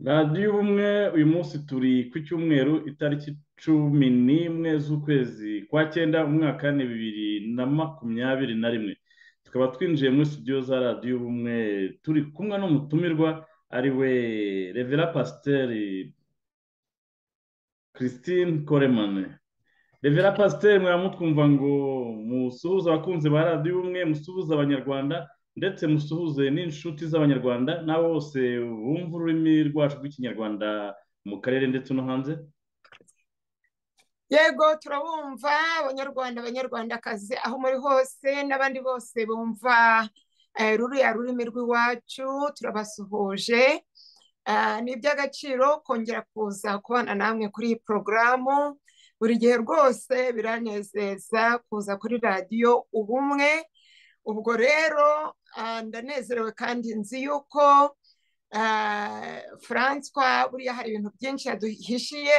radiyo ubumwe uyu munsi turi ku cyumweru itariki cumi n'imwe z'ukwezi kwa cyenda umwaka ni bibiri na makumyabiri na rimwe tukaba twinjiye muri studio za radiyo ubumwe turi kumwe n'umutumirwa ari we revera pasiteri christine koremane revera pasiteri mwaramutwumva ngo musuhuze abakunzi ba radiyo ubumwe musuhuze abanyarwanda ndetse musuhuze n'inshuti z'abanyarwanda n'abo bose bumva ururimi rwacu rw'ikinyarwanda mu karere ndetse no hanze yego turabumva abanyarwanda abanyarwandakazi aho muri hose n'abandi bose bumva eh, ruriya rurimi rw'iwacu turabasuhuje Ah, ni iby'agaciro kongera kuza kubana namwe kuri iyi porogaramu buri gihe rwose biranezeza kuza kuri radiyo ubumwe ubwo rero ah, ndanezerewe kandi nzi yuko ah, Francois buriya hari ibintu byinshi yaduhishiye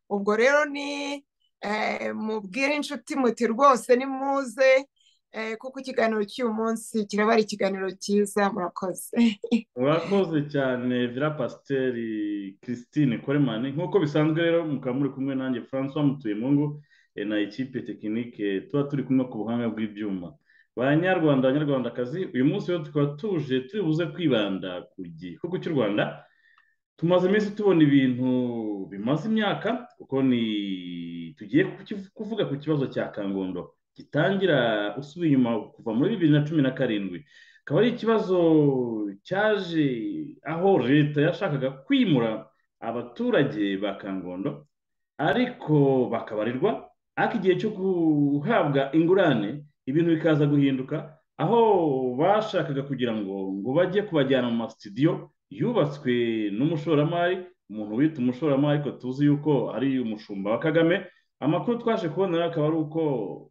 ubwo rero ni eh, mubwire inshuti muti rwose nimuze eh, kuko ikiganiro cy'uyu munsi kiraba ari ikiganiro cyiza murakoze urakoze cyane vira pasiteri christine koremani nk'uko bisanzwe rero mukaba muri kumwe nanjye francois mutuyemungu eh, na ikipe tekinike tuba turi kumwe ku buhanga bw'ibyuma banyarwanda banyarwandakazi uyu munsi rero tukaba tuje turi buze kwibanda ku gihugu cy'u rwanda tumaze iminsi tubona ibintu bimaze imyaka kuko ni tugiye kukiv- kuvuga ku kibazo cya kangondo gitangira usubiye inyuma kuva muri bibiri na cumi na karindwi akaba ari ikibazo cyaje aho leta yashakaga kwimura abaturage ba kangondo ariko bakabarirwa ariko igihe cyo guhabwa ingurane ibintu bikaza guhinduka aho bashakaga kugira ngo ngo bajye kubajyana mu masitidiyo yubatswe n'umushoramari umuntu wita umushoramari ariko tuzi yuko ari umushumba wa kagame amakuru twaje kubona rero akaba ari uko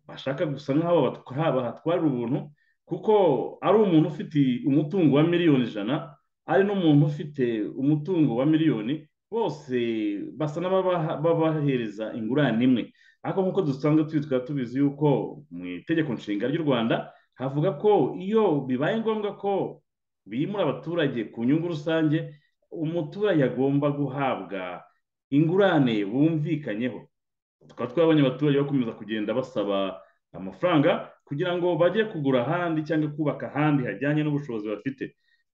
bashaka gusa nk'aho batwa- bahatwarira ubuntu kuko ari umuntu ufite umutungo wa miliyoni ijana ari n'umuntu ufite umutungo wa miliyoni bose basa n'ababaha- babahereza ingurane imwe ariko nk'uko dusanzwe tubi- tukaba tubizi yuko mu itegeko nshinga ry'u rwanda havuga ko iyo bibaye ngombwa ko bimura abaturage ku nyungu rusange umuturage agomba guhabwa ingurane bumvikanyeho tukaba twabonye abaturage bakomeza kugenda basaba amafaranga kugira ngo bajye kugura ahandi cyangwa kubaka ahandi hajyanye n'ubushobozi bafite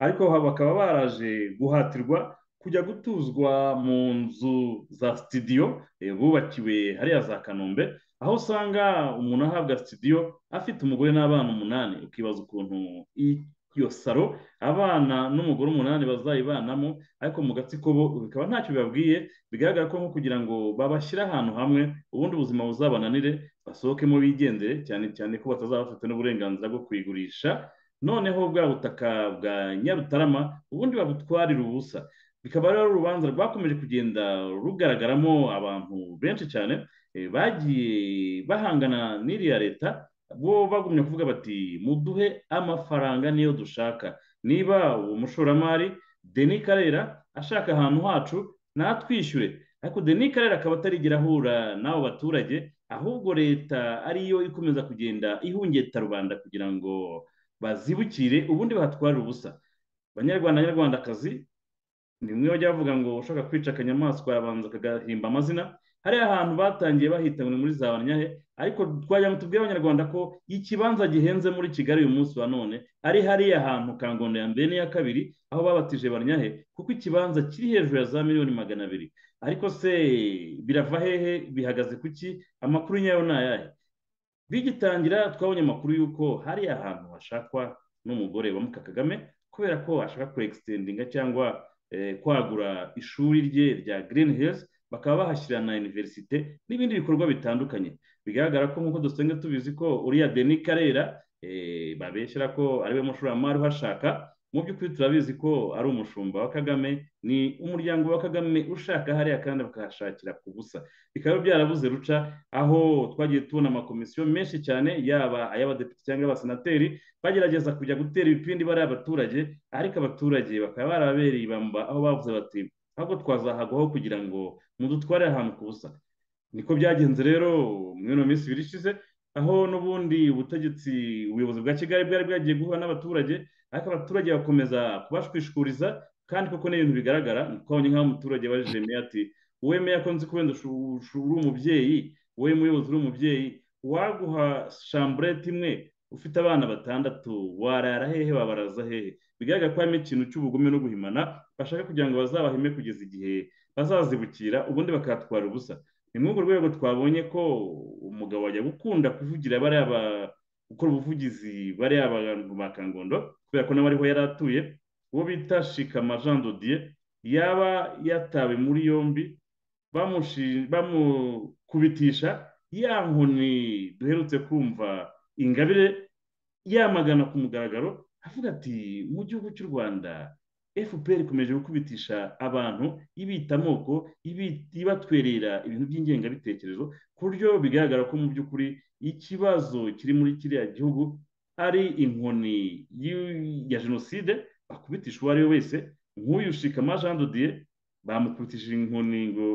ariko ha- bakaba baraje guhatirwa kujya gutuzwa mu nzu za sitidiyo eh, bubakiwe hariya za kanombe aho usanga umuntu ahabwa sitidiyo afite umugore n'abana umunani ukibaza ukuntu i- iyo saro abana n'umugore umunani bazayibanamo ariko mu gatsiko bo bikaba ntacyo bibabwiye bigaragara ko nko kugira ngo babashyire ahantu hamwe ubundi ubuzima buzabananire basohokemo bigendere cyane cyane ko batazaba bafite n'uburenganzira bwo kuyigurisha noneho bwa butaka bwa nyarutarama ubundi babutwarire ubusa bikaba rero ari urubanza rwakomeje kugenda rugaragaramo abantu benshi cyane eh, bagiye bahangana n'iriya leta bo bagumya kuvuga bati muduhe amafaranga niyo dushaka niba uwo mushoramari deni karera ashaka ahantu hacu natwishyure ariko deni karere akaba atarigera ahura n'abo baturage ahubwo leta ariyo ikomeza kugenda ihungeta rubanda kugira ngo bazibukire ubundi bahatwarire ubusa banyarwanda banyarwandakazi ni bimwe bajya bavuga ngo ushaka kwica akanyamaswa arabanza akagahimba amazina hariya ahantu batangiye bahita ngo ni muri za banyahe ariko twagira ngo tubwire abanyarwanda ko ikibanza gihenze muri kigali uyu munsi wa none ari hariya hantu kangondo ya mbere n'iya kabiri aho babatije banyahe kuko ikibanza kiri hejuru ya za miliyoni magana abiri ariko se birava hehe bihagaze kuki amakuru nyayo ni ayahe bigitangira twabonye amakuru y'uko hariya hantu hashakwa n'umugore wa muka kagame kubera ko ashaka kuregisitendinga cyangwa eh, kwagura ishuri rye rya Green Hills bakaba bahashyira na iniverisite n'ibindi bikorwa bitandukanye bigaragara ko nk'uko dusanzwe tubizi ko uriya Deni Karera eh, babeshyera ko ari we mushoramari uhashaka mu by'ukuri turabizi ko ari umushumba wa Kagame ni umuryango wa Kagame ushaka hariya kandi bakahashakira ku busa bikaba byarabuze ruca aho twagiye tubona amakomisiyo menshi cyane yaba ay'abadepite cyangwa abasenateri bagerageza kujya gutera ibipindi bari abaturage ariko abaturage bakaba barabereye ibamba aho bavuze bati ahubwo twazahagwaho kugira ngo mudutware ahantu ku busa niko byagenze rero muri ino minsi ibiri ishize aho n'ubundi ubutegetsi ubuyobozi bwa kigali bwari bwagiye guhura n'abaturage ariko abaturage bakomeza kubashwishuriza kandi koko n'ibintu bigaragara twabonye nk'aho umuturage abajije meya ati wowe meya ko nzi ko wenda uri umubyeyi wowe muyobozi uri umubyeyi waguha shamburete imwe ufite abana batandatu warara hehe wabaraza hehe bigaragara ko harimo ikintu cy'ubugome no guhimana bashaka kugira ngo bazabahime kugeza igihe bazazibukira ubundi bakahatwara ubusa ni muri urwo rwego twabonye ko umugabo wajya gukunda kuvugira bariya gukora ubuvugizi bariya abantu ba kangondo kubera ko nawe ariho yari atuye uwo bita shikama jean dodiye yaba yatawe muri yombi bamukubitisha ya nkoni duherutse kumva ingabire yamagana ku mugaragaro avuga ati mu gihugu cy'u rwanda fpr ikomeje gukubitisha abantu ibita amoko ibatwerera ibintu by'ingengabitekerezo ku buryo bigaragara ko mu by'ukuri ikibazo kiri muri kiriya gihugu ari inkoni ya jenoside bakubitisha uwo ari we wese nk'uyu shikama jean dodiye bamukubitishije inkoni ngo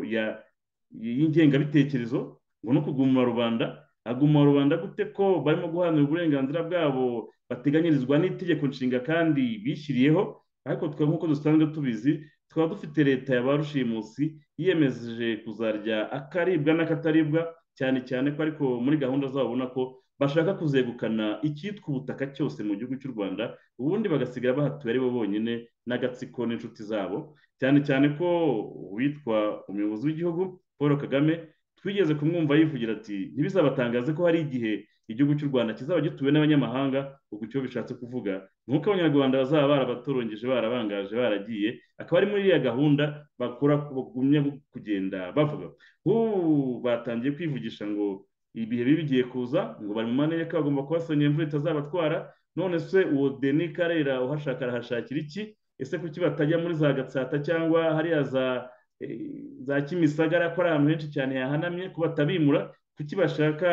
y'ingengabitekerezo ngo no kuguma rubanda aguma rubanda gute ko barimo guharanira uburenganzira bwabo bateganyirizwa n'itegeko nshinga kandi bishyiriyeho ariko twe nk'uko dusanzwe tubizi tukaba dufite leta ya ba rushimusi yiyemeje kuzarya akaribwa n'akataribwa cyane cyane ko ariko muri gahunda zabo ubona ko bashaka kuzegukana icyitwa ubutaka cyose mu gihugu cy'u rwanda ubundi bagasigara bahatuye ari bo bonyine n'agatsiko n'inshuti zabo cyane cyane ko uwitwa umuyobozi w'igihugu paul kagame twigeze kumwumva yivugira ati ntibizabatangaze ko hari igihe igihugu cy'u rwanda kizaba gituwe n'abanyamahanga ubwo icyo bishatse kuvuga nk'uko abanyarwanda bazaba barabatorongije barabangaje baragiye akaba ari muri iriya gahunda bakora bagumya kugenda bavuga ubu batangiye kwivugisha ngo ibihe bibi bigiye kuza ngo bari mu manere ko bagomba kubasanya imvura itazabatwara none se uwo deni karera uhashaka arahashakira iki ese kuki batajya muri za gatsata cyangwa hariya za za kimisagara ko ari ahantu henshi cyane hahanamye kuba batabimura kuki bashaka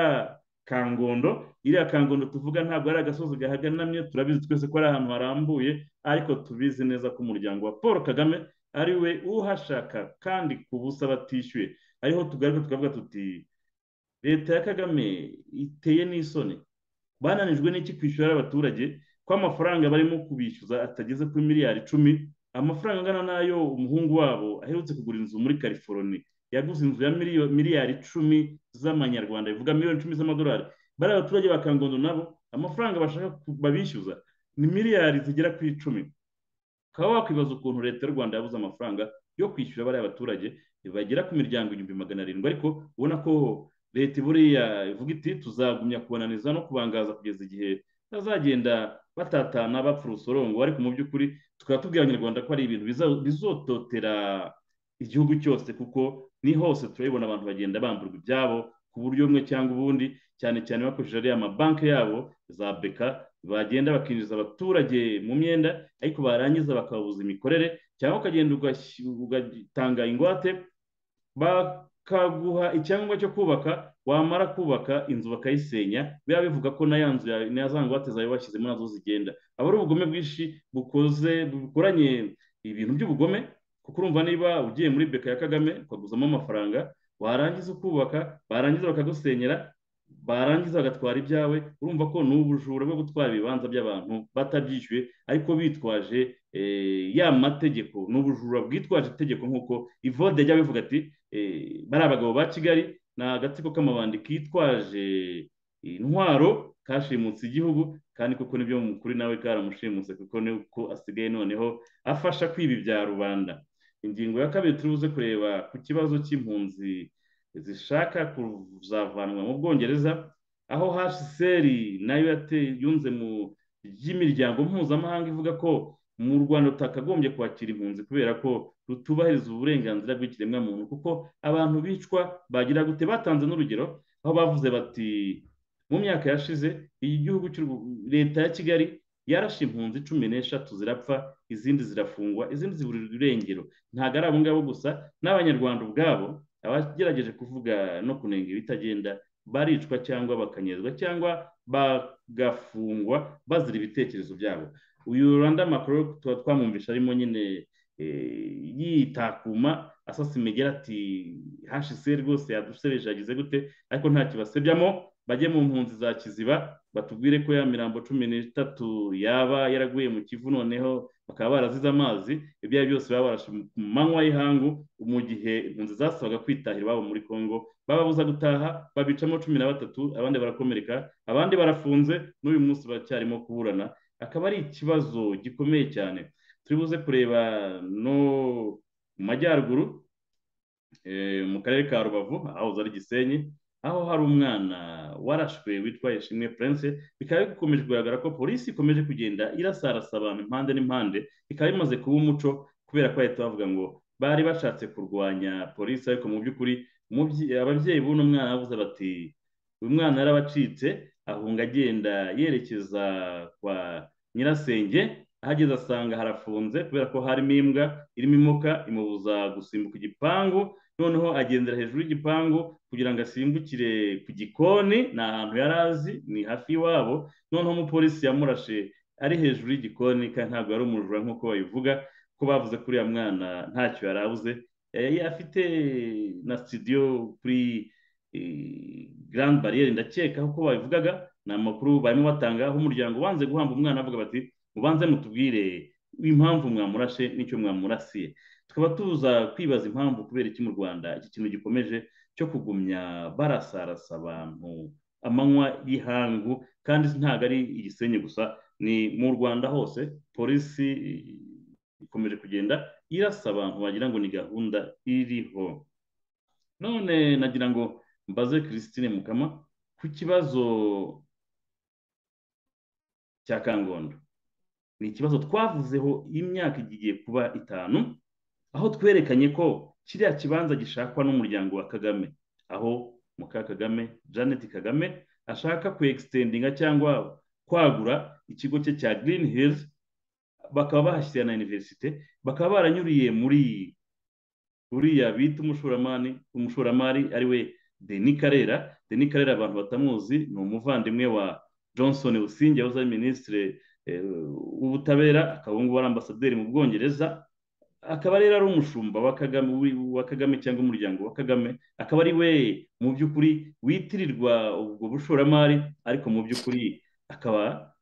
kangondo iriya kangondo tuvuga ntabwo ari agasozi gahaganamye turabizi twese ko ari ahantu harambuye ariko tubizi neza ko umuryango wa paul kagame ari we uhashaka kandi ku busa batishyuye ariho tugaruka tukavuga tuti leta ya kagame iteye n'isoni bananijwe n'iki kwishyura abaturage ko amafaranga barimo kubishyuza atageze kuri miliyari icumi amafaranga angana n'ayo umuhungu wabo aherutse kugura inzu muri california yaguze inzu ya miliyari icumi z'amanyarwanda bivuga miliyoni icumi z'amadolari bariya abaturage ba kangondo nabo amafaranga bashaka babishyuza ni miliyari zigera ku icumi ukaba wakwibaza ukuntu leta y'u rwanda yabuze amafaranga yo kwishyura bariya baturage bagera ku miryango ibihumbi magana arindwi ariko ubona ko leta buriya ivuga iti tuzagumya kubananiza no kubangaza kugeza igihe bazagenda batatana bapfa urusorongo ariko mu by'ukuri tukaba tubwira abanyarwanda ko ari ibintu bizototera igihugu cyose kuko ni hose turabibona abantu bagenda bamburwa ibyabo ku buryo bumwe cyangwa ubundi cyane cyane bakoresheje ariya mabanki yabo za beka bagenda bakinjiza abaturage mu myenda ariko barangiza bakababuza imikorere cyangwa ukagenda ugatanga ingwate bakaguha icyangombwa cyo kubaka wamara kubaka inzu bakayisenya biba bivuga ko na ya nzu na za ngwate zawe bashyizemo nazo zigenda aba ari ubugome bwinshi bukoze bukoranye ibintu by'ubugome kuko urumva niba ugiye muri beka ya kagame ukaguzamo amafaranga warangiza ukubaka barangiza bakagusenyera barangiza bagatwara ibyawe urumva ko ni ubujura bwo gutwara ibibanza by'abantu batabyishyuye ariko bitwaje ya mategeko ni ubujura bwitwaje itegeko nk'uko ivode jya bivuga ati bari abagabo ba kigali ni agatsiko k'amabandi kitwaje intwaro kashimutse igihugu kandi kuko nibyo mukuru nawe karamushimuse kuko niko asigaye noneho afasha kwiba ibya rubanda ingingo ya kabiri turubuze kureba ku kibazo cy'impunzi zishaka kuzavanwa mu bwongereza aho hsr nayo yunze mu ry'imiryango mpuzamahanga ivuga ko mu rwanda tutakagombye kwakira impunzi kubera ko rutubahiriza uburenganzira bw'ikiremwamuntu kuko abantu bicwa bagira gute batanze n'urugero aho bavuze bati mu myaka yashize igihugu leta ya kigali yarashe impunzi cumi n'eshatu zirapfa izindi zirafungwa izindi ziburirwa irengero ntabwo ari abo ngabo gusa n'abanyarwanda ubwabo abagerageje kuvuga no kunenga ibitagenda baricwa cyangwa bakanyezwa cyangwa bagafungwa bazira ibitekerezo byabo uyu rwanda makuru tuba twamwumvisha arimo nyine yitakuma asasa imigera ati hashize rwose yadusebeje yagize gute ariko nta kibasebyamo bajye mu mpunzi za kiziba batubwire ko ya mirambo cumi n'itatu yaba yaraguye mu kivu noneho bakaba barazize amazi ibyo ari byo byose baba barashe mu manywa y'ihangu mu gihe impunzi zasabaga kwitahira iwabo muri congo bababuza gutaha babicamo cumi na batatu abandi barakomereka abandi barafunze n'uyu munsi baracyarimo kuburana akaba ari ikibazo gikomeye cyane turibuze kureba no mu majyaruguru mu karere ka rubavu aho ari gisenyi aho hari umwana warashwe witwa ishimwe prince bikaba bikomeje kugaragara ko polisi ikomeje kugenda irasarasa abantu impande n'impande bikaba bimaze kuba umuco kubera ko bahita bavuga ngo bari bashatse kurwanya polisi ariko mu by'ukuri ababyeyi b'uno mwana bavuze bati uyu mwana yarabacitse ahunga agenda yerekeza kwa nyirasenge ahageze asanga harafunze kubera ko harimo imbwa irimo imoka imubuza gusimbuka igipangu noneho agendera hejuru y'igipangu kugira ngo asimbukire ku gikoni ni ahantu yari azi ni hafi y'iwabo noneho umupolisi yamurashe ari hejuru y'igikoni kandi ntabwo yari umujura nk'uko babivuga ko bavuze ko uriya mwana ntacyo yari abuze afite na sitidiyo kuri garandi bariyeri ndakeka ko babivugaga ni amakuru barimo batanga aho umuryango ubanze guhamba umwana avuga bati mubanze mutubwire impamvu mwamurashe n'icyo mwamurasiye tukaba tuza kwibaza impamvu kubera iki mu rwanda iki kintu gikomeje cyo kugumya barasarasa abantu amanywa y'ihangu kandi ntabwo ari igisenyi gusa ni mu rwanda hose polisi ikomeje kugenda irasa abantu wagira ngo ni gahunda iriho none nagira ngo mbaze christine mukama ku kibazo cya kangondo ni ikibazo twavuzeho imyaka igiye kuba itanu aho twerekanye ko kiriya kibanza gishakwa n'umuryango wa kagame aho muka kagame janet kagame ashaka kwekisitendinga cyangwa kwagura ikigo cye cya green hills bakaba bahashyira na iniverisite bakaba baranyuriye muri uriya bita umushoramari umushoramari ari we deni karera deni karera abantu batamuzi ni umuvandimwe wa johnson usinge wahoze ari minisitiri ubutabera akaba ubu ngubu ari ambasaderi mu bwongereza akaba rero ari umushumba wa kagame cyangwa umuryango wa kagame akaba ari we mu by'ukuri witirirwa ubwo bushoramari ariko mu by'ukuri akaba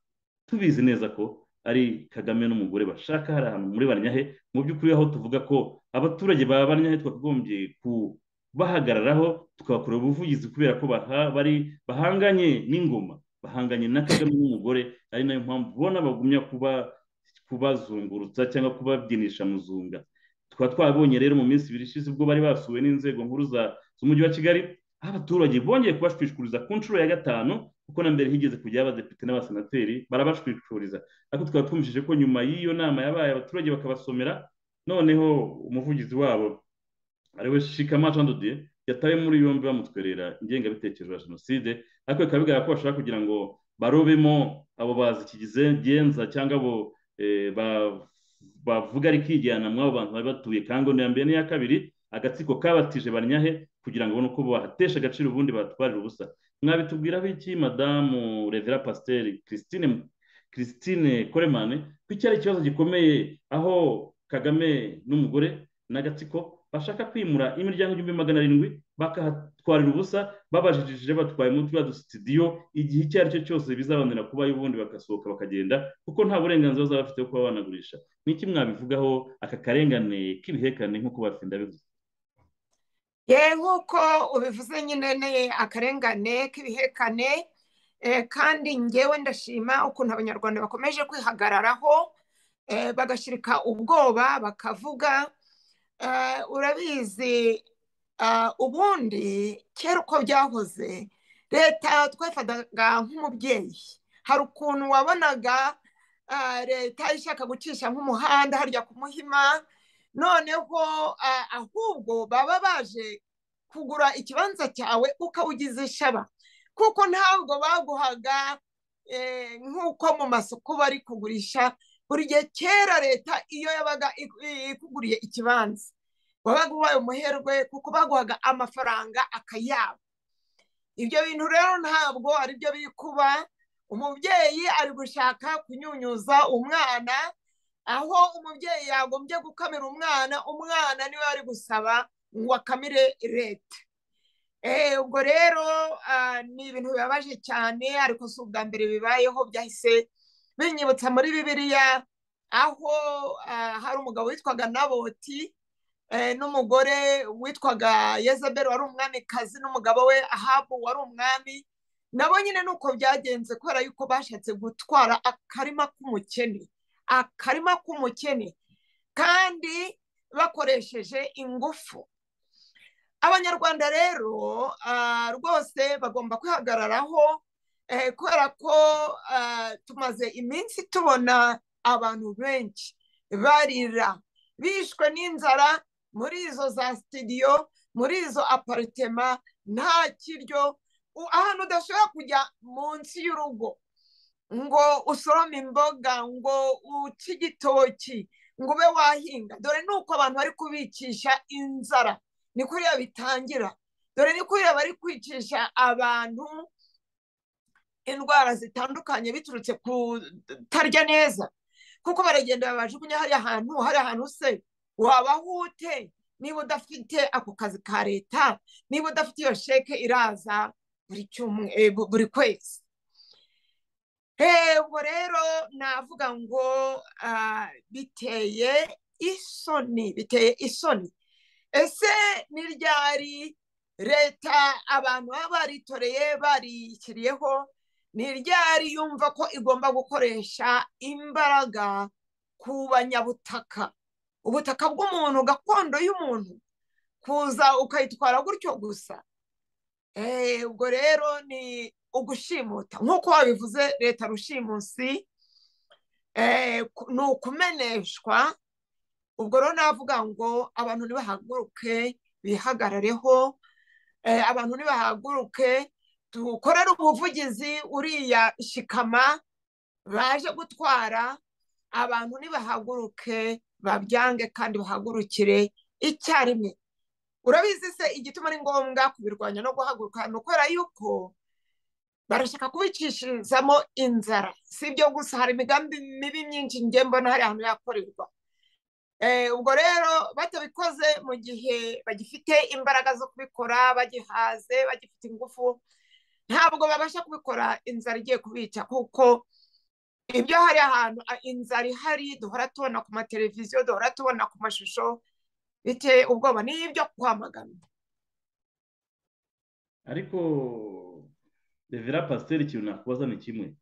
tubizi neza ko ari kagame n'umugore bashaka hari ahantu muri banyahe mu by'ukuri aho tuvuga ko abaturage ba banyahe twakagombye kubahagararaho tukabakorera ubuvugizi kubera ko bari bahanganye n'ingoma bahanganye na kagame n'umugore ari nayo mpamvu ubona bagumya kuba kubazungurutsa cyangwa kubabyinisha muzunga tukaba twabonye rero mu minsi ibiri ishize ubwo bari basuwe n'inzego nkuru z'umujyi wa kigali aho abaturage bongeye kubashwishuriza ku nshuro ya gatanu kuko na mbere higeze kujya abadepite n'abasenateri barabashwishuriza ariko tukaba twumvishije ko nyuma y'iyo nama yabaye abaturage bakabasomera noneho umuvugizi wabo ari we shikama jean dodiye yatawe muri yombi bamutwerera ingengabitekerezo ya jenoside ariko bikaba bigaragara ko bashaka kugira ngo barobemo abo bazi ikigenza cyangwa abo bavuga ari kwigana mw'abo bantu bari batuye kangondo ya mbere n'iya kabiri agatsiko kabatije banyahe kugira ngo ubone uko bahatesha agaciro ubundi batwarira ubusa mwabitubwiraho iki madamu revera pasiteri christine christine koremane ko iki ari ikibazo gikomeye aho kagame n'umugore n'agatsiko bashaka kwimura imiryango igihumbi magana arindwi bakahatwarira ubusa babajijije batwaye muri turiya dusitidiyo igihe icyo ari cyo cyose bizabanira kuba ubundi bagasohoka bakagenda kuko nta burenganzira bazaba bafite bwo kuba banagurisha ni iki mwabivugaho aka karengane k'ibihekane nk'uko batsinda bivuze ye nk'uko ubivuze nyine ni akarengane k'ibihekane kandi ngewe ndashima ukuntu abanyarwanda bakomeje kwihagararaho bagashyirika ubwoba bakavuga urabizi ubundi kera uko byahoze leta twafataga nk'umubyeyi hari ukuntu wabonaga leta ishaka gucisha nk'umuhanda harya ku muhima noneho ahubwo baba baje kugura ikibanza cyawe ukawugize ishaba kuko ntabwo baguhaga nk'uko mu masoko bari kugurisha buri gihe kera leta iyo yabaga ikuguriye ikibanza wabaga ubaye umuherwe kuko baguhaga amafaranga akayabo ibyo bintu rero ntabwo ari byo biri kuba umubyeyi ari gushaka kunyunyuza umwana aho umubyeyi yagombye gukamira umwana umwana niwe wari gusaba ngo akamire leta ubwo rero ni ibintu bibabaje cyane ariko si ubwa mbere bibayeho byahise binyibutsa muri bibiliya aho hari umugabo witwaga naboti n'umugore witwaga yezabel wari umwamikazi n'umugabo we ahabu wari umwami nabo nyine ni uko byagenze kubera yuko bashatse gutwara akarima k'umukene akarima k'umukene kandi bakoresheje ingufu abanyarwanda rero rwose bagomba kwihagararaho kubera ko tumaze iminsi tubona abantu benshi barira bishwe n'inzara muri izo za sitidiyo muri izo aparitema nta kiryo ahantu udashobora kujya munsi y'urugo ngo usorome imboga ngo uce igitoki ngo ube wahinga dore ni uko abantu bari kubikisha inzara ni kuriya bitangira dore ni kuriya bari kwicisha abantu indwara zitandukanye biturutse kutarya neza kuko baragenda babajugunya hariya hantu hariya hantu se wabaho ute niba udafite ako kazi ka leta niba udafite iyo sheke iraza buri kwezi ubwo rero navuga ngo biteye isoni biteye isoni ese ni ryari leta abantu baba baritoreye barishyiriyeho ni ryari yumva ko igomba gukoresha imbaraga ku banyabutaka ubutaka bw'umuntu gakondo y'umuntu kuza ukayitwara gutyo gusa ubwo rero ni ugushimuta nk'uko wabivuze leta rushimusi ni ukumeneshwa ubwo rero navuga ngo abantu ntibahaguruke bihagarareho abantu ntibahaguruke dukorere ubuvugizi uriya shikama baje gutwara abantu ntibahaguruke babyange kandi bahagurukire icyarimwe urabizi se igituma ari ngombwa kubirwanya no guhaguruka ni ukubera yuko barashaka kubicishizamo inzara si ibyo gusa hari imigambi mibi myinshi njye mbona hari ahantu yakorerwa ubwo rero batabikoze mu gihe bagifite imbaraga zo kubikora bagihaze bagifite ingufu ntabwo babasha kubikora inzara igiye kubica kuko ibyo hari ahantu inzara ihari duhora tubona ku mateleviziyo duhora tubona ku mashusho biteye ubwoba ni ibyo kwamagana ariko revera pasiteri ikintu nakubaza ni kimwe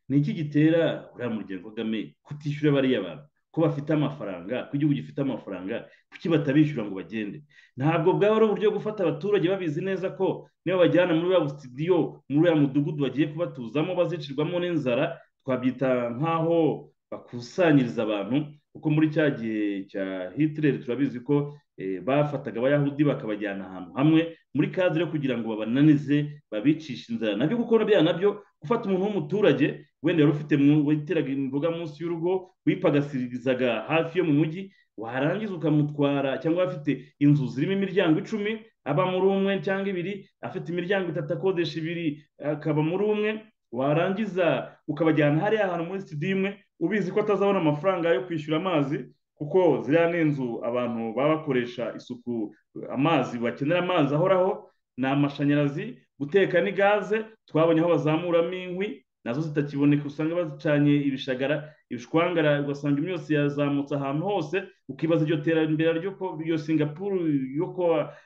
ni iki gitera uriya muryango kagame kutishyura bariya bantu ko bafite amafaranga ko igihugu gifite amafaranga kuki batabishyura ngo bagende ntabwo bwaba ari uburyo bwo gufata abaturage babizi neza ko niba bajyana muri ya sitidiyo muri uriya mudugudu bagiye kubatuzamo bazicirwamo n'inzara twabyita nk'aho bakusanyiriza abantu kuko muri cya gihe cya hitireri turabizi ko bafataga abayahudi bakabajyana ahantu hamwe muri kazi yo kugira ngo babananize babicishe inzara nabyo gukora bya nabyo gufata umuntu w'umuturage wenda yari ufite witeraga imboga munsi y'urugo wipagasirizaga hafi yo mu mujyi warangiza ukamutwara cyangwa afite inzu zirimo imiryango icumi aba muri umwe cyangwa ibiri afite imiryango itatu akodesha ibiri akaba muri umwe warangiza ukabajyana hariya hantu muri sitidiyo imwe ubizi ko atazabona amafaranga yo kwishyura amazi kuko ziriya ni inzu abantu baba bakoresha isuku amazi bakenera amazi ahoraho ni amashanyarazi guteka ni gaze twabonye aho bazamuramo inkwi nazo zitakiboneka usanga bacanye ibishagara ibishwangara ugasanga imyotsi yazamutse ahantu hose ukibaza iryo terambere ry'uko iyo singapuru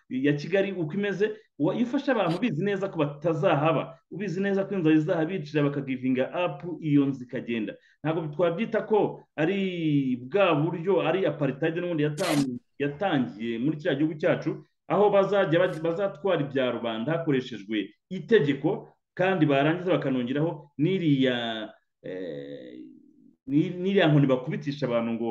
ya kigali uko imeze iyo ufashe abantu ubizi neza ko batazahaba ubizi neza ko inzara izahabicira bakagivinga apu iyo nzu ikagenda ntabwo twabyita ko ari bwa buryo ari aparitayide n'ubundi yatangiye muri kiriya gihugu cyacu aho bazajya bazatwara ibya rubanda hakoreshejwe itegeko kandi barangiza bakanongeraho n'iriya n'iriya nkoni bakubitisha abantu ngo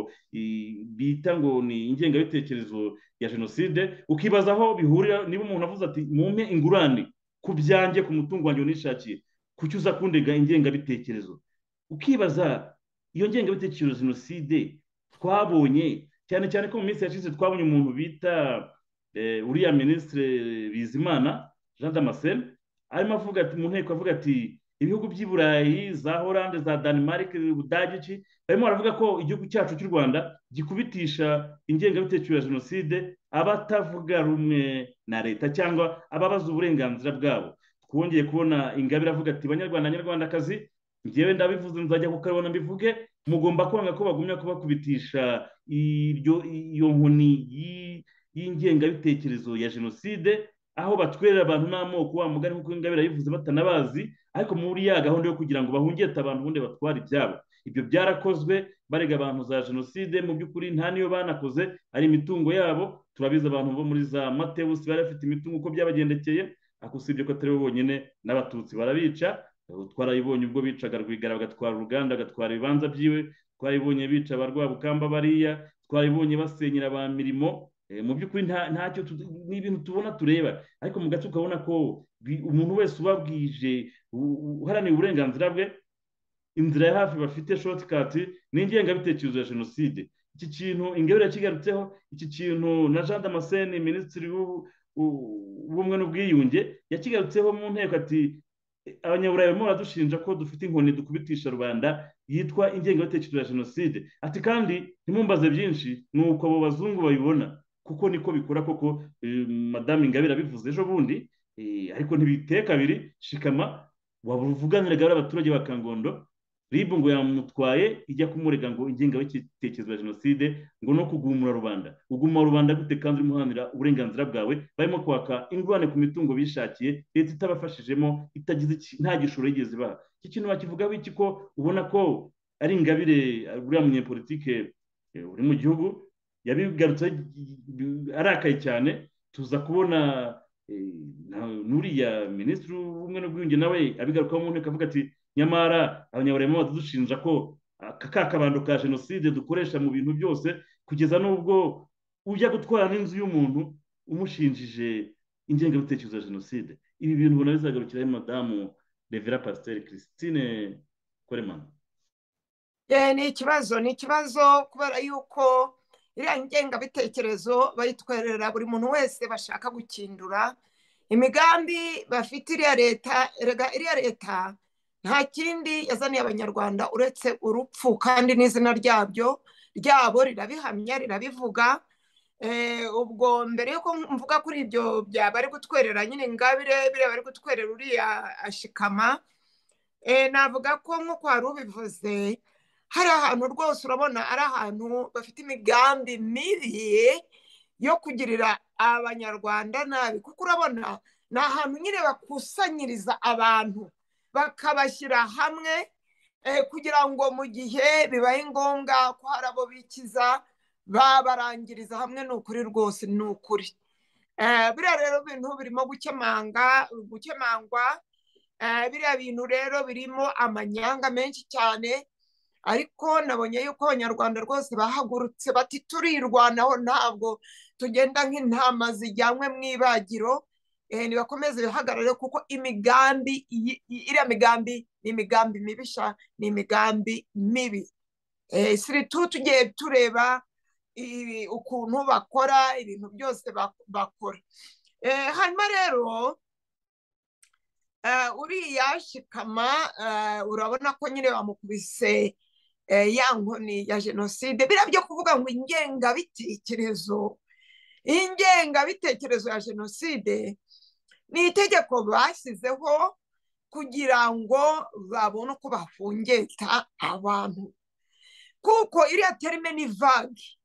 bita ngo ni ingengabitekerezo ya jenoside ukibaza aho bihurira niba umuntu avuze ati mumpe ingurane ku byanjye ku mutungo wanjye nishakiye kuki uza kundega ingengabitekerezo ukibaza iyo ngengabitekerezo jenoside twabonye cyane cyane ko mu minsi yashize twabonye umuntu bita uriya minisitiri bizimana jean damascene arimo avuga ati mu nteko avuga ati ibihugu by'i burayi za oranje za danimarike ubudage barimo baravuga ko igihugu cyacu cy'u rwanda gikubitisha ingengabitekerezo ya jenoside abatavuga rumwe na leta cyangwa ababaza uburenganzira bwabo twongeye kubona ingabire avuga ati banyarwanda nyarwandakazi ngewe ndabivuze nzajya kukabona mbivuge mugomba kwanga ko bagumya kubakubitisha iyo nkoni y'ingengabitekerezo ya jenoside aho batwerera abantu n'amoko wa mugari nk'uko ingabire yabivuze batanabazi ariko muri ya gahunda yo kugira ngo bahungete abantu ubundi batware ibyabo ibyo byarakozwe barega abantu za jenoside mu by'ukuri nta niyo banakoze ari imitungo yabo turabizi abantu bo muri za matewusi bari bafite imitungo uko byabagendekeye ariko usibye ko atari bo bonyine n'abatutsi barabica twarayibonye ubwo bicaga rwigara bagatwara uruganda bagatwara ibibanza byiwe twarayibonye bica abarwabukamba bariya twarayibonye basenyera ba mirimo mu by'ukuri ntacyo ni ibintu tubona tureba ariko mu gace ukabona ko umuntu wese ubabwije uharaniye uburenganzira bwe inzira ya hafi bafite shotikati ni ingengabitekerezo ya jenoside iki kintu ingabire yakigarutseho iki kintu na jean damascene minisitiri w'ubumwe n'ubwiyunge yakigarutseho mu nteko ati abanyaburayi barimo baradushinja ko dufite inkoni dukubitisha rubanda yitwa ingengabitekerezo ya jenoside ati kandi ntimumbaze byinshi ni uko abo bazungu babibona kuko niko bikora koko madamu ingabire abivuze ejo bundi ariko ntibiteka abiri shikama wabuvuganiraga abaturage ba kangondo ribu ngo yamutwaye ijya kumurega ngo ingengabitekerezo ya jenoside ngo no kugumura rubanda uguma rubanda gute kandi urimo uharanira uburenganzira bwawe barimo kwaka ingurane ku mitungo bishakiye leta itabafashijemo itagize nta gishoro yigeze ibaha iki kintu bakivugaho iki ko ubona ko ari ingabire uriya munyepolitike uri mu gihugu yabigarutse arakaye cyane tuza kubona n'uriya minisitiri w'ubumwe n'ubwiyunge nawe abigarukaho mu nteko avuga ati nyamara abanyaburayi badushinja ko ka kabando ka jenoside dukoresha mu bintu byose kugeza n'ubwo ujya gutwara n'inzu y'umuntu umushinjije ingengabitekerezo ya jenoside ibi bintu ubona bizagarukiraho madamu revera pasiteri christine koremano ni ikibazo ni ikibazo kubera yuko iriya ngengabitekerezo bayitwerera buri muntu wese bashaka gukindura imigambi bafite iriya leta erega iriya leta nta kindi yazaniye abanyarwanda uretse urupfu kandi n'izina ryabyo ryabo rirabihamya rirabivuga ubwo mbere y'uko mvuga kuri ibyo bari gutwerera nyine ingabire biriya bari gutwerera uriya ashikama navuga ko nk'uko wari ubivuze hari ahantu rwose urabona ari ahantu bafite imigambi mibi yo kugirira abanyarwanda nabi kuko urabona ni ahantu nyine bakusanyiriza abantu bakabashyira hamwe kugira ngo mu gihe bibaye ngombwa ko hari abo bikiza babarangiriza hamwe ni ukuri rwose ni ukuri biriya rero ibintu birimo gukemanga gukemangwa biriya bintu rero birimo amanyanga menshi cyane ariko nabonye yuko abanyarwanda rwose bahagurutse bati turirwanaho ntabwo tugenda nk'intama zijyanywe mu ibagiro ntibakomeze bihagarare kuko imigambi iriya migambi ni imigambi mibisha ni imigambi mibi siritu tugiye tureba ukuntu bakora ibintu byose bakora hanyuma rero uriya shikama urabona ko nyine bamukubise ya nkoni ya jenoside biriya byo kuvuga ngo ingengabitekerezo ingengabitekerezo ya jenoside ni itegeko bashyizeho kugira ngo babone uko bahungeta abantu kuko iriya terime ni vage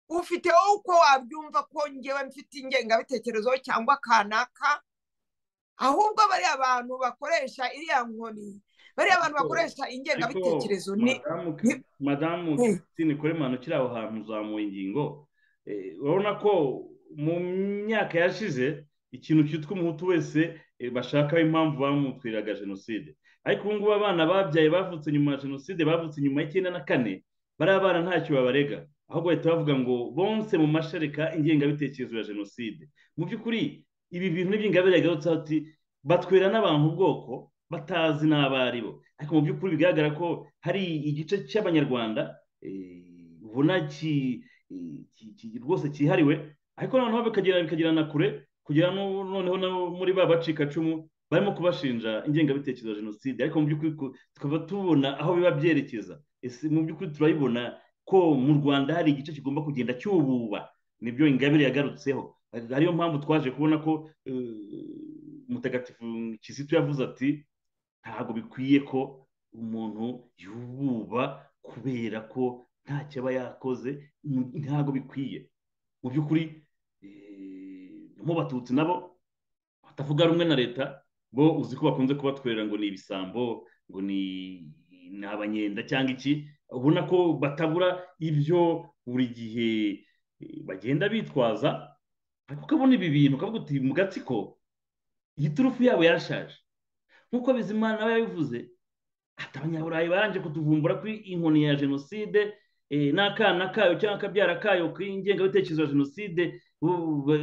ufite uko wabyumva ko ngewe mfite ingengabitekerezo cyangwa kanaka ahubwo bariya bantu bakoresha iriya nkoni bariya abantu bakoresha ingengabitekerezo ni madamu christine koremano ukiri aho hantu uzamuye ingingo urabona ko mu myaka yashize ikintu cyitwa umuhutu wese bashakaho impamvu bamutwiraga jenoside ariko ubu ngubu abana babyaye bavutse nyuma ya jenoside bavutse nyuma y'icyenda na kane bariya bana ntacyo babarega ahubwo bahita bavuga ngo bonse mu mashereka ingengabitekerezo ya jenoside mu by'ukuri ibi bintu n'iby'ingabire yagarutse ati batwera n'abantu ubwoko batazi n'abo ari bo ariko mu by'ukuri bigaragara ko hari igice cy'abanyarwanda ubona rwose cyihariwe ariko noneho bikagera na kure kugera noneho muri ba bacikacumu barimo kubashinja ingengabitekerezo ya jenoside ariko mu by'ukuri tukaba tubona aho biba byerekeza mu by'ukuri turayibona ko mu rwanda hari igice kigomba kugenda cyububa nibyo ingabire yagarutseho ariyo mpamvu twaje kubona ko mutagatifu kizito yavuze ati ntabwo bikwiye ko umuntu yububa kubera ko ntacyo aba yakoze ntabwo bikwiye mu by'ukuri mu batutsi nabo batavuga rumwe na leta bo uzi ko bakunze kubatwerera ngo ni ibisambo ngo ni abanyenda cyangwa iki ubona ko batabura ibyo buri gihe bagenda bitwaza ariko ukabona ibi bintu ukavuga uti mu gatsiko iyi turufu yabo yarashaje nk'uko bizimana nawe yabivuze ati abanyaburayi barangije kutuvumbura kuri inkoni ya jenoside n'akana kayo cyangwa akabyara kayo k'ingengabitekerezo ya jenoside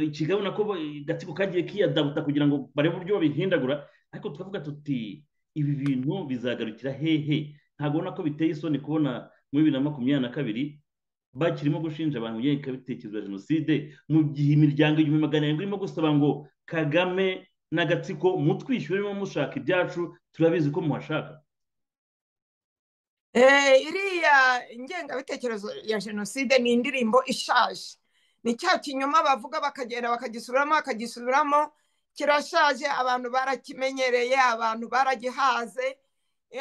ikigabuna ko gatsiko kagiye kiyadabuta kugira ngo barebe uburyo babihindagura ariko tukavuga tuti ibi bintu bizagarukira hehe ntabwo ubona ko biteye isoni kubona muri bibiri na makumyabiri na kabiri bakirimo gushinja abantu ingengabitekerezo ya jenoside mu gihe imiryango igihumbi magana arindwi irimo gusaba ngo kagame n'agatsiko mutwishyuremo mushaka ibyacu turabizi ko muhashaka iriya ingengabitekerezo ya jenoside ni indirimbo ishaje ni cya kinyoma bavuga bakagenda bakagisubiramo bakagisubiramo kirashaje abantu barakimenyereye abantu baragihaze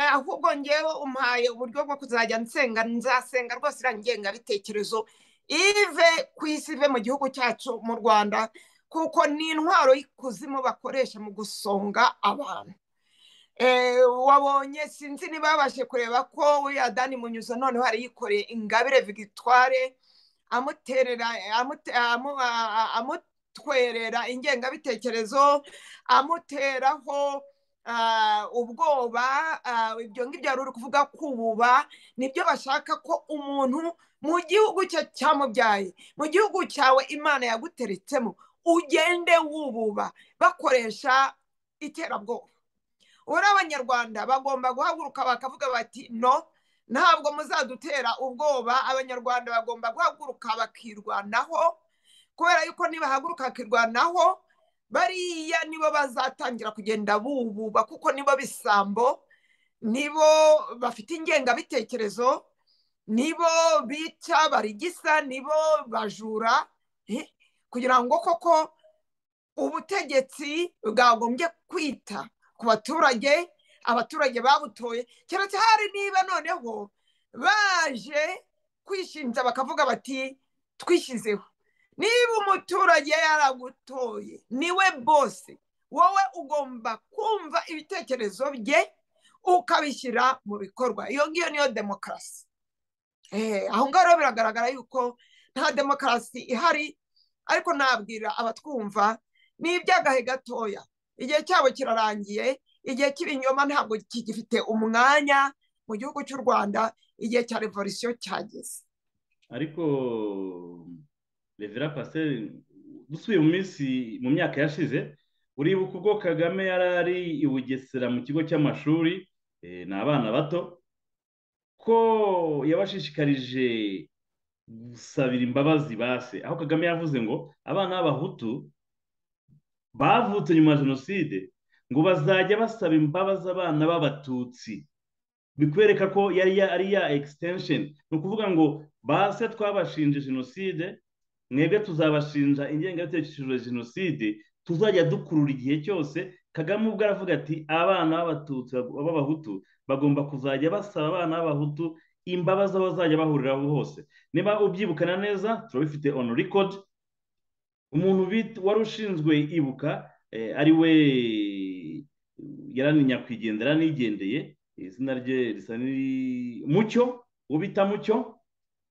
ahubwo ngewe umpaye uburyo bwo kuzajya nsenga nzasenga rwose iriya ngengabitekerezo ive ku isi ive mu gihugu cyacu mu rwanda kuko ni intwaro y'ikuzimu bakoresha mu gusonga abantu wabonye sinzi niba babashe kureba ko uriya dani munyuzo noneho hari yikoreye ingabire victoire amuterera amutwerera ingengabitekerezo amuteraho ubwoba ibyo ngibyo yari uri kuvuga kububa nibyo bashaka ko umuntu mu gihugu cye cyamubyaye mu gihugu cyawe imana yaguteretsemo ugende wububa bakoresha iterabwoba uri abanyarwanda bagomba guhaguruka bakavuga bati no ntabwo muzadutera ubwoba abanyarwanda bagomba guhaguruka bakirwanaho kubera yuko nibahaguruka bakirwanaho bariya nibo bazatangira kugenda bububa kuko nibo bisambo nibo bafite ingengabitekerezo nibo bica barigisa nibo bajura kugira ngo koko ubutegetsi bwagombye kwita ku baturage abaturage babutoye keretse hari niba noneho baje kwishinja bakavuga bati twishyizeho niba umuturage yaragutoye niwe bose wowe ugomba kumva ibitekerezo bye ukabishyira mu bikorwa iyo ngiyo niyo demokarasi aho ngaho rero biragaragara yuko nta demokarasi ihari ariko nabwira abatwumva ni iby'agahe gatoya igihe cyabo kirarangiye igihe cy'ibinyoma ntabwo kigifite umwanya mu gihugu cy'u rwanda igihe cya revolisiyo cyageze ariko revera pasiteri dusubiye mu minsi mu myaka yashize uribuka ubwo kagame yari ari i bugesera mu kigo cy'amashuri ni abana bato ko yabashishikarije gusabira imbabazi base aho kagame yavuze ngo abana b'abahutu bavutse nyuma ya jenoside ngo bazajya basaba imbabazi abana b'abatutsi bikwereka ko yari ari ya ekisitensheni ni ukuvuga ngo base twabashinje jenoside mwebwe tuzabashinja ingengabitekerezo ya jenoside tuzajya dukurura igihe cyose kagame ubwo aravuga ati abana b'abatutsi b'abahutu bagomba kuzajya basaba abana b'abahutu imbabazi aho bazajya bahuriraho hose niba ubyibukana neza turabifite on record umuntu wari ushinzwe ibuka ari we yarani nyakwigendera nigendeye izina rye risa mucyo uwo bita mucyo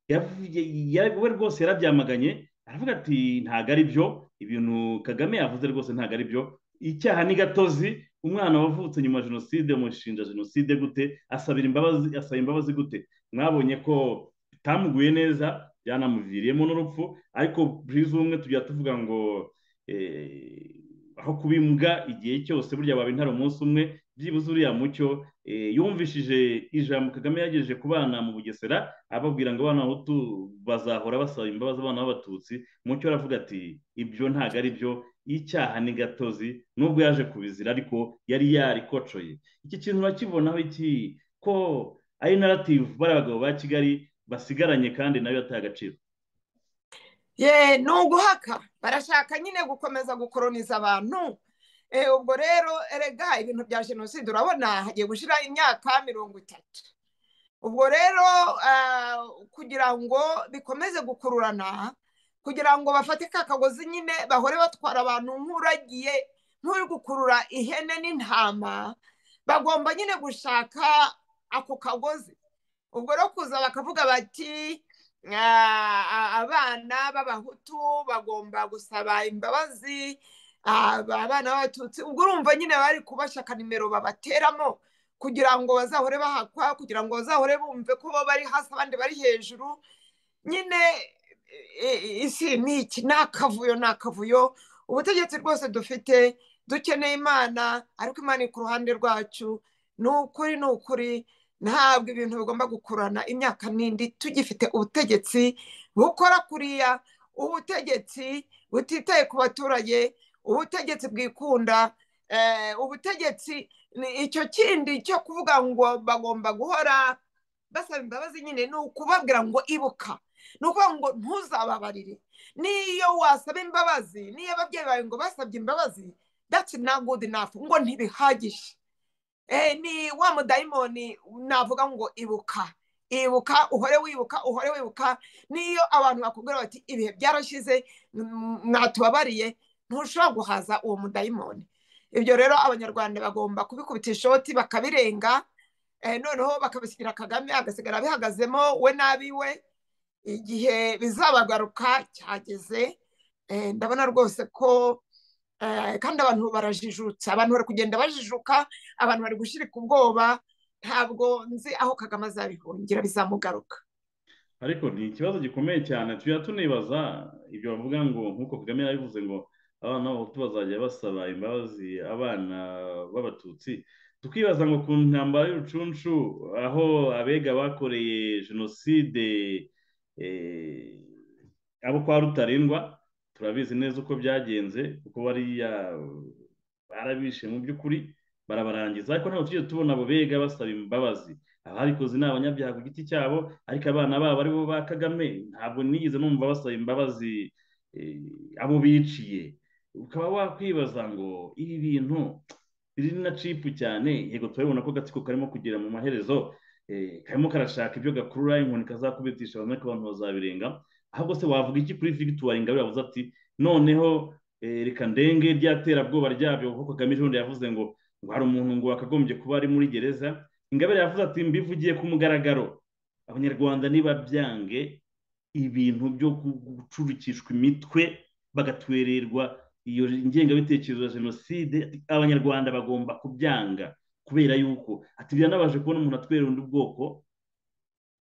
we rwose yarabyamaganye aravuga ati ntabwo ari byo ibintu kagame yavuze rwose ntabwo ari byo icyaha ni gatozi umwana wavutse nyuma ya jenoside umushinja jenoside gute asabira imbabazi asaba imbabazi gute mwabonye ko bitamuguye neza byanamuviriyemo n'urupfu ariko buriya ubumwe tujya tuvuga ngo aho kubimbwa igihe cyose burya waba intare umunsi umwe byibuze uriya mucyo yumvishije ijambo kagame yagejeje ku bana mu bugesera ababwira ngo abana bahutu bazahora basaba imbabazi abana b'abatutsi mucyo aravuga ati ibyo ntabwo ari byo y'icyaha ni gatozi nubwo yaje kubizira ariko yari yarikocoye iki kintu urakibonaho iki ko ari narativu bari abagabo ba kigali basigaranye kandi nayo yataye agaciro ye ni uguhaka barashaka nyine gukomeza gukoroniza abantu ubwo rero erega ibintu bya jenoside urabona hagiye gushyira imyaka mirongo itatu ubwo rero kugira ngo bikomeze gukururana kugira ngo bafate ka kagozi nyine bahore batwara abantu nk'uragiye nk'uri gukurura ihene n'intama bagomba nyine gushaka ako kagozi ubwo rero kuza bakavuga bati abana b'abahutu bagomba gusaba imbabazi abana b'abatutsi ubwo urumva nyine bari kubashaka nimero babateramo kugira ngo bazahore bahakwa kugira ngo bazahore bumve ko bo bari hasi abandi bari hejuru nyine isi ni iki ni akavuyo ni akavuyo ubutegetsi rwose dufite dukeneye imana ariko imana iri ku ruhande rwacu ni ukuri ni ukuri ntabwo ibintu bigomba gukurana imyaka n'indi tugifite ubutegetsi bukora kuriya ubutegetsi butitaye ku baturage ubutegetsi bwikunda ubutegetsi icyo kindi cyo kuvuga ngo bagomba guhora basaba imbabazi nyine ni ukubabwira ngo ibuka ni ukuvuga ngo ntuzababarire niyo wasaba imbabazi niyo ababyeyi bawe ngo basabye imbabazi that's not good enough ngo ntibihagije ni wa mudayimoni navuga ngo ibuka ibuka uhore wibuka uhore wibuka niyo abantu bakubwira bati ibihe byarashize mwatubabariye ntushobora guhaza uwo mudayimoni ibyo rero abanyarwanda bagomba kubikubita ishoti bakabirenga noneho bakabisigira kagame agasigara bihagazemo we n'abiwe igihe bizabagaruka cyageze ndabona rwose ko kandi abantu barajijutse abantu bari kugenda bajijuka abantu bari gushyirika ubwoba ntabwo nzi aho kagame azabihungira bizamugaruka ariko ni ikibazo gikomeye cyane tujya tunibaza ibyo bavuga ngo nk'uko kagame yabivuze ngo abana b'abahutu bazajya basaba imbabazi abana b'abatutsi tukibaza ngo ku ntambaro y'urucunshu aho abega bakoreye jenoside abo kwa rutarindwa turabizi neza uko byagenze kuko bariya barabishe mu by'ukuri barabarangiza ariko ntabwo tujye tubona abo bega basaba imbabazi ababikoze ni abanyabyaha ku giti cyabo ariko abana babo aribo ba kagame ntabwo nigeze numva basaba imbabazi abo biciye ukaba wakwibaza ngo ibi bintu biri na cipu cyane yego turabibona ko agatsiko karimo kugera mu maherezo karimo karashaka ibyo gakurura inkoni kazakubitisha ariko abantu bazabirenga ahubwo se wavuga iki kuri victoire ingabire yavuze ati noneho reka ndenge rya terabwoba ryabyo kuko kagame ejo yavuze ngo ngo hari umuntu ngo wakagombye kuba ari muri gereza ingabire yavuze ati mbivugiye ku mugaragaro abanyarwanda ntibabyange ibintu byo gucurukishwa imitwe bagatwererwa iyo ngengabitekerezo ya jenoside abanyarwanda bagomba kubyanga kubera yuko ati biranabaje kubona umuntu atwerera undi bwoko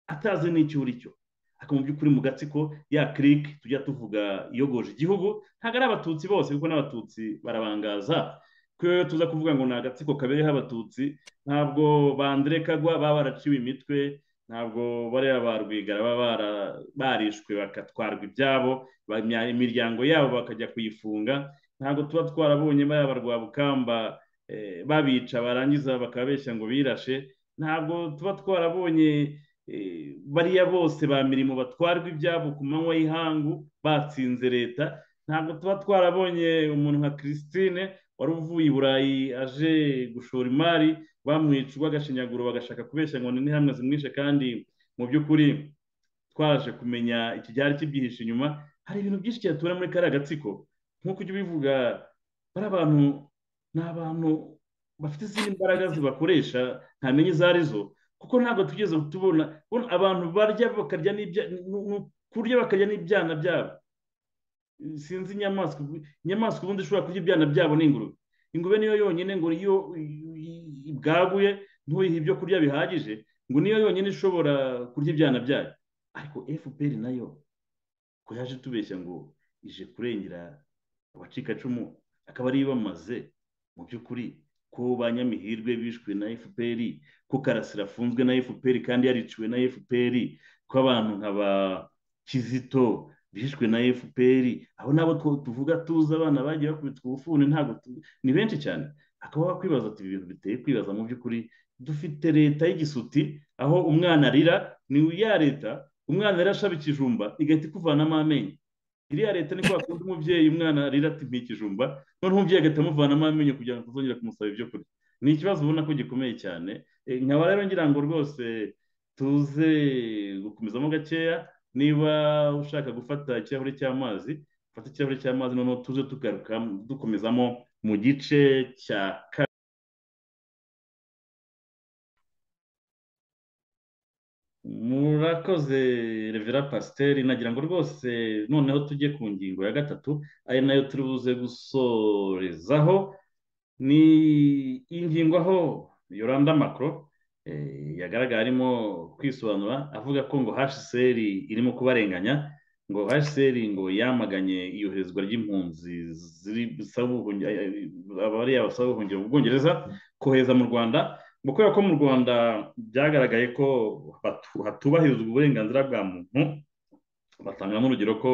atazi n'icyo uri cyo ariko mu by'ukuri mu gatsiko ya kirike tujya tuvuga iyogoje igihugu ntabwo ari abatutsi bose kuko n'abatutsi barabangaza kubera tuza kuvuga ngo ni agatsiko kabereyeho abatutsi ntabwo bandire kagwa baba baraciwe imitwe ntabwo bariya ba rwigara baba barishwe bakatwarwa ibyabo imiryango yabo bakajya kuyifunga ntabwo tuba twarabonye bariya ba rwabukamba babica barangiza bakabeshya ngo birashe ntabwo tuba twarabonye bariya bose ba mirimo batwarwa ibyabo ku manywa y'ihangu batsinze leta ntabwo tuba twarabonye umuntu nka christine wari uvuye i burayi aje gushora imari bamwica urw'agashinyaguro bagashaka kubeshya ngo ni hamwe zimwishe kandi mu by'ukuri twaje kumenya ikibyari kibyihishe inyuma hari ibintu byinshi cyatubona muri kariya gatsiko nk'uko ujya ubivuga bari abantu ni abantu bafite izindi mbaraga zibakoresha ntamenye izo ari zo kuko ntabwo tugeze tubona abantu barya bakarya kurya bakarya n'ibyana byabo sinzi inyamaswa inyamaswa ubundi ishobora kurya ibyana byabo ni ingurube ingurube niyo yonyine ngo iyo ibwaguye ntuyihe ibyo kurya bihagije ngo niyo yonyine ishobora kurya ibyana byayo ariko fpr nayo ko yaje tubeshya ngo ije kurengera abacikacumu akaba ariyo bamaze mu by'ukuri ko ba nyamihirwe bishwe na fpr ko karasira afunzwe na fpr kandi yariciwe na fpr ko abantu nka ba kizito bishwe na fpr aho nabo tuvuga tuzi abana bagiye bakubitwa ubufuni ntabwo ni benshi cyane akaba wakwibaza ati ibintu biteye kwibaza mu by'ukuri dufite leta y'igisuti aho umwana arira ni ya leta umwana arashaba ikijumba igahita ikuvanamo amenyo iriya leta ni kwa kundi umubyeyi umwana arira ati ikijumba noneho umubyeyi agahita amuvanamo amenyo kugira ngo tuzongere kumusaba ibyo kurya ni ikibazo ubona ko gikomeye cyane nkaba rero ngira ngo rwose tuze gukomezamo gakeya niba ushaka gufata ikirahure cy'amazi ufata ikirahure cy'amazi noneho tuze tugaruka dukomezamo mu gice cya kabiri murakoze revera pasiteri nagira ngo rwose noneho tujye ku ngingo ya gatatu ari nayo turi buze gusorezaho ni ingingo aho yoranda makoro yagaragara arimo kwisobanura avuga ko ngo hashiseri irimo kubarenganya ngo hashiseri ngo yamaganye iyoherezwa ry'impunzi abariya basaba ubuhungiro mu bwongereza kohereza mu rwanda ngo kubera ko mu rwanda byagaragaye ko hatubahirizwa uburenganzira bwa muntu batangamo urugero ko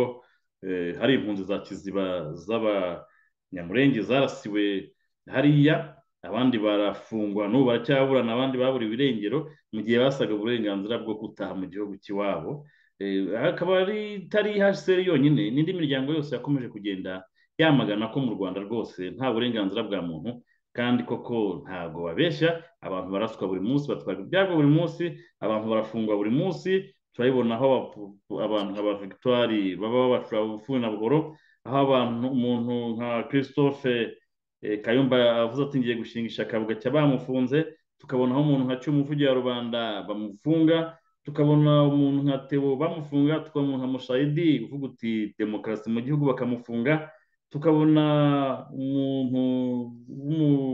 hari impunzi za kiziba z'abanyamurenge zarasiwe hariya abandi barafungwa n'ubu baracyaburana abandi baburiwe irengero mu gihe basaga uburenganzira bwo gutaha mu gihugu cy'iwabo akaba itari ihaseri yonyine n'indi miryango yose yakomeje kugenda yamagana ko mu rwanda rwose nta burenganzira bwa muntu kandi koko ntabwo babeshya abantu baraswa buri munsi batwara ibyago buri munsi abantu barafungwa buri munsi turabibona aho abantu nka ba victoire baba babacura ubufuni na buhoro aho abantu umuntu nka christophe kayumba avuze ati ngiye gushinga ishyaka bugacya bamufunze tukabona aho umuntu nka cy'umuvugi wa rubanda bamufunga tukabona umuntu nka tebo bamufunga tukabona umuntu nka mushayidi uvuga uti demokarasi mu gihugu bakamufunga tukabona umuntu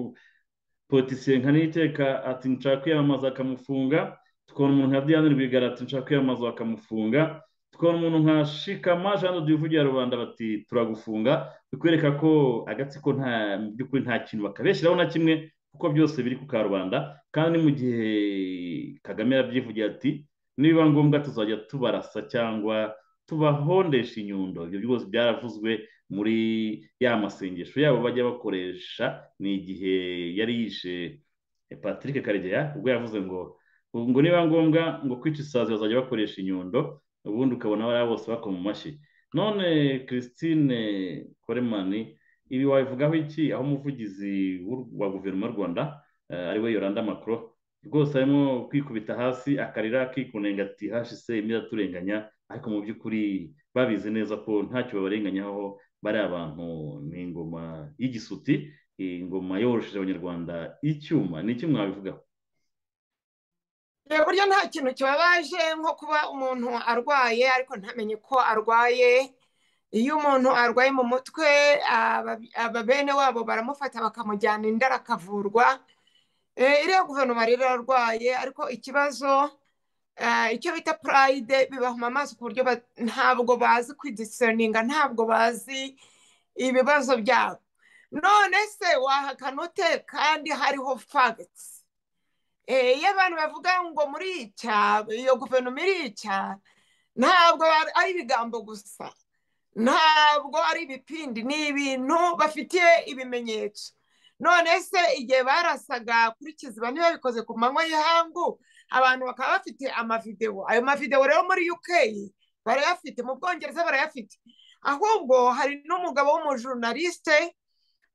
w'umupolitisiye nka niteka ati nshaka kwiyamamaza akamufunga tukabona umuntu nka diane rwigara ati nshaka kwiyamamaza bakamufunga tukabona umuntu nka shikama jean de uvugira rubanda bati turagufunga bikwereka ko agatsiko nta mu by'ukuri nta kintu bakabeshyiraho na kimwe kuko byose biri ku karubanda kandi mu gihe kagame yabyivugiye ati nibiba ngombwa tuzajya tubarasa cyangwa tubahondesha inyundo ibyo byose byaravuzwe muri ya masengesho yabo bajya bakoresha ni igihe yari yishe patrick karegeya ubwo yavuze ngo ngo niba ngombwa ngo kwica isazi bazajya bakoresha inyundo ubundi ukabona bariya bose bakoma mu mashyi none christine koremani ibi wabivugaho iki aho umuvugizi wa guverinoma y'u rwanda ariwe yoranda makoro rwose arimo kwikubita hasi akarira akikunenga ati hashise imidaturenganya ariko mu by'ukuri babizi neza ko ntacyo babarenganyaho bari abantu ni ingoma y'igisuti ingoma yoroheje abanyarwanda icyuma ni iki mwabivugaho buryo nta kintu kibabaje nko kuba umuntu arwaye ariko ntamenye ko arwaye iyo umuntu arwaye mu mutwe bene wabo baramufata bakamujyana indara akavurwa iriya guverinoma rero ararwaye ariko ikibazo icyo bita purayide bibahuma amaso ku buryo ntabwo bazi kwidisiyoninga ntabwo bazi ibibazo byabo none se wahakana ute kandi hariho fagitsi iyo abantu bavuga ngo muri icya iyo guverinoma iri icya ntabwo ari ibigambo gusa ntabwo ari ibipindi ni ibintu bafitiye ibimenyetso none se igihe barasaga kuri kiziba niba bikoze ku manywa y'ihangu abantu bakaba bafite amavidewo ayo mavidewo rero muri uk barayafite mu bwongereza barayafite ahubwo hari n'umugabo w'umujurnaliste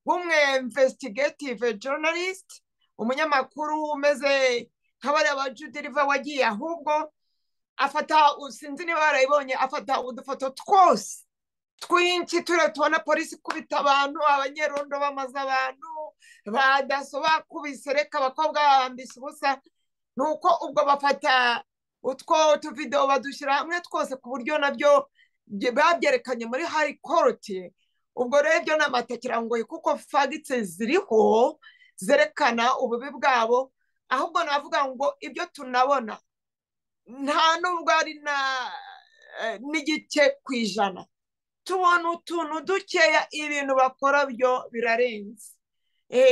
w'umwe investigative journalist umunyamakuru umeze nk'abariya ba judiriva wagiye ahubwo afata sinzi niba barayibonye afata udufoto twose twinshi turiya tubona polisi ikubita abantu abanyerondo bamaze abantu ba daso bakubise reka abakobwa babambise ubusa ni uko ubwo bafata utwo tuvidewo badushyira hamwe twose ku buryo nabyo babyerekanye muri hari koroti ubwo rero ibyo ni amatakirangoyi kuko fagitse ziriho zerekana ububi bwabo ahubwo navuga ngo ibyo tunabona nta nubwo ari n'igice ku ijana tubona utuntu dukeya ibintu bakora byo birarenze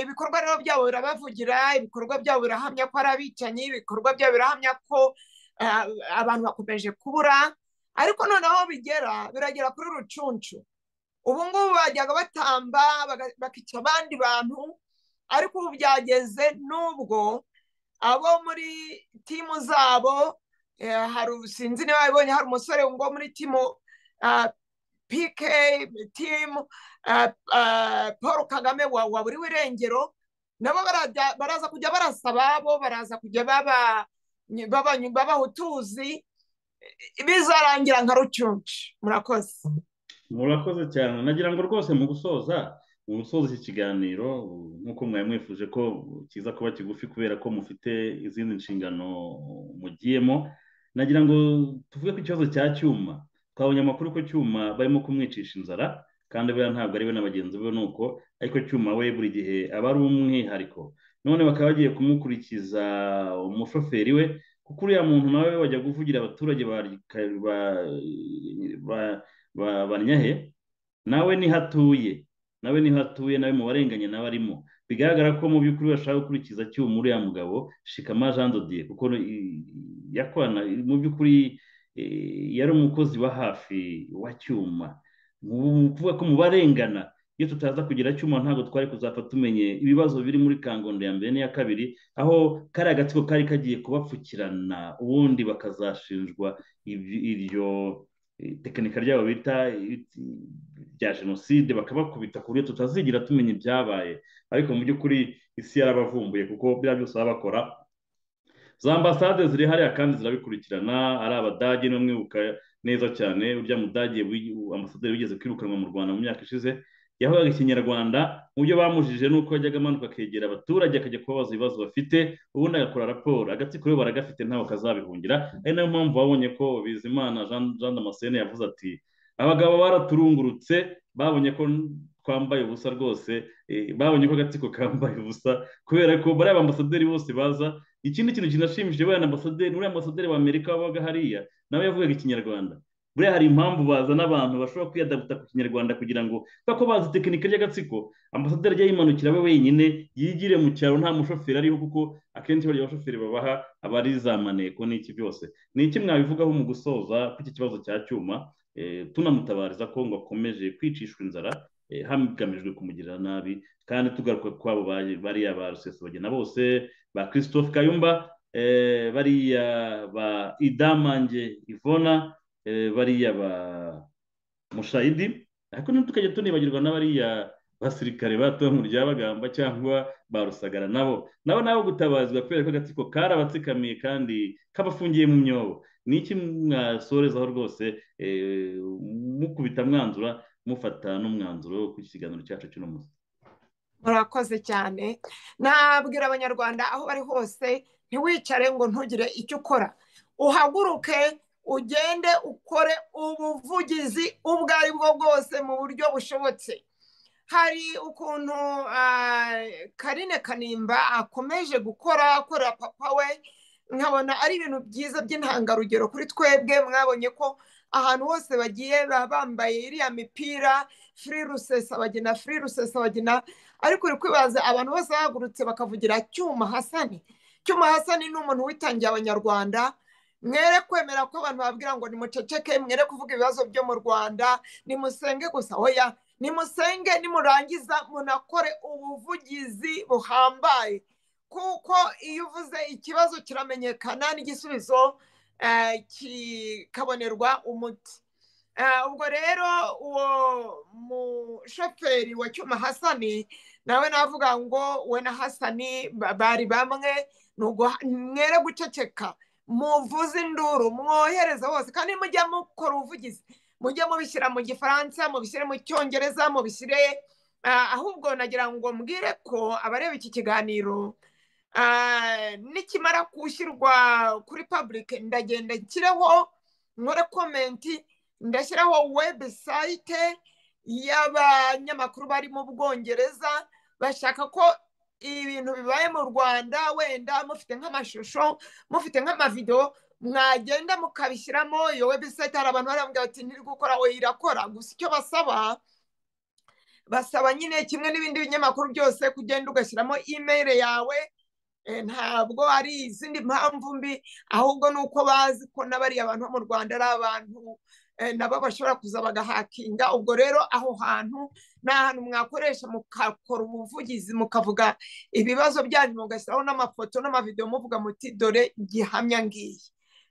ibikorwa rero byabo birabavugira ibikorwa byabo birahamya ko ari abicanyi ibikorwa byabo birahamya ko abantu bakomeje kubura ariko noneho aho bigera biragera kuri rucuncu ubu ngubu bajyaga batamba bakica abandi bantu ariko ubu byageze n'ubwo abo muri timu zabo hari ubusinzi niba babibonye hari umusore ngo muri timu pike timu paul kagame wa buri w'irengero nabo baraza kujya barasa ababo baraza kujya babaha utuzi bizarangira nka rucuncu murakoze murakoze cyane nagira ngo rwose mu gusoza mu gusoza iki kiganiro nk'uko mwari mwifuje ko kiza kuba kigufi kubera ko mufite izindi nshingano mugiyemo nagira ngo tuvuge ku ikibazo cya cyuma twabonye amakuru ko cyuma barimo kumwicisha inzara kandi buriya ntabwo ari we na bagenzi be nuko ariko cyuma we buri gihe aba ari umwihariko none bakaba bagiye kumukurikiza umushoferi we kuko uriya muntu nawe wajya kuvugira abaturage banyahe nawe niho atuye nawe niho atuye nawe mu barenganye nawe arimo bigaragara ko mu by'ukuri bashaka gukurikiza cyuma uriya mugabo shikama jean dodier kuko yakorana mu by'ukuri yari umukozi wa hafi wa cyuma kuvuga ko mu barengana iyo tutaza kugira cyuma ntabwo twari kuzapfa tumenye ibibazo biri muri kangondo ya mbere n'iya kabiri aho kariya gatsiko kari kagiye kubapfukirana ubundi bakazashinjwa iryo tekinika ryabo bita bya jenoside bakabakubita ku buryo tutazigira tumenya ibyabaye ariko mu by'ukuri isi yarabavumbuye kuko biriya byose baba bakora za ambasade ziri hariya kandi zirabikurikirana ari abadage niba mwibuka neza cyane urya mudage ambasaderi wigeze kwirukanwa mu rwanda mu myaka ishize yavugaga ikinyarwanda mu byo bamujije ni uko yajyaga amanuka akegera abaturage akajya kubabaza ibibazo bafite ubundi agakora raporo agatsiko yo baragafite ntabwo kazabihungira ari nayo mpamvu babonye ko bizimana jean damascene yavuze ati abagabo baraturungurutse babonye ko twambaye ubusa rwose babonye ko agatsiko kambaye ubusa kubera ko bariya ambasaderi bose baza ikindi kintu kinashimishije buriya ambasaderi uriya ambasaderi wa amerika wabaga hariya nawe yavugaga ikinyarwanda buriya hari impamvu bazana abantu bashobora kwiyadabuta ku kinyarwanda kugira ngo kubera ko bazi tekinika ry'agatsiko ambasaderi ajya yimanukira we wenyine yigire mu cyaro nta mushoferi ariho kuko akenshi bariya bashoferi babaha aba ari za maneko n'iki byose ni iki mwabivugaho mu gusoza kw'iki kibazo cya cyuma tunamutabariza ko ngo akomeje kwicishwa inzara hagamijwe kumugirira nabi kandi tugaruka kwabo bariya ba rusesabagina bose ba christophe kayumba bariya ba idamange ivona bariya ba mushayidi ariko tukajya tunibagirwa n'abariya basirikare batowe mu ryabagamba cyangwa ba rusagara nabo nabo nabo gutabazwa kubera ko agatsiko karabatsikamiye kandi kabafungiye mu myobo ni iki mwasorezaho rwose mukubita mwanzura mufata n'umwanzuro ku kiganiro cyacu cy'uno munsi murakoze cyane nabwira abanyarwanda aho bari hose ntiwicare ngo ntugire icyo ukora uhaguruke ugende ukore ubuvugizi ubwo ari bwo bwose mu buryo bushobotse hari ukuntu karine kanimba akomeje gukora akorera papa we nkabona ari ibintu byiza by'intangarugero kuri twebwe mwabonye ko ahantu hose bagiye baba bambaye iriya mipira furi rusesabagina furi rusesabagina ariko uri kwibaza abantu bose bahagurutse bakavugira cyuma hasani cyuma hasani ni umuntu witangiye abanyarwanda mwere kwemera ko abantu babwira ngo nimuceceke mwere kuvuga ibibazo byo mu rwanda nimusenge gusa oya nimusenge nimurangiza munakore ubuvugizi buhambaye kuko iyo uvuze ikibazo kiramenyekana n'igisubizo kikabonerwa umuti ubwo rero uwo mushoferi wa cyuma hasani nawe navuga ngo we na hasani bari bamwe mwere guceceka muvuze induru mwohereza hose kandi mujya mukora ubuvugizi mujye mubishyira mu gifaransa mubishyire mu cyongereza mubishyire ahubwo nagira ngo mbwire ko abareba iki kiganiro nikimara gushyirwa kuri pabulike ndagenda nshyiraho nkore komenti ndashyiraho webusayite y'abanyamakuru bari mu bwongereza bashaka ko ibintu bibaye mu rwanda wenda mufite nk'amashusho mufite nk'amavidewo mwagenda mukabishyiramo iyo webusayite hari abantu barambwira bati ntiri gukora we irakora gusa icyo basaba basaba nyine kimwe n'ibindi binyamakuru byose kugenda ugashyiramo imeri yawe ntabwo ari izindi mpamvu mbi ahubwo ni uko bazi ko n'abariya bantu bo mu rwanda ari abantu nabo bashobora kuza bagahakinga ubwo rero aho hantu ni ahantu mwakoresha mukakora ubuvugizi mukavuga ibibazo byanyu mugashyiraho n'amafoto n'amavidewo muvuga muti dore gihamya ngiyi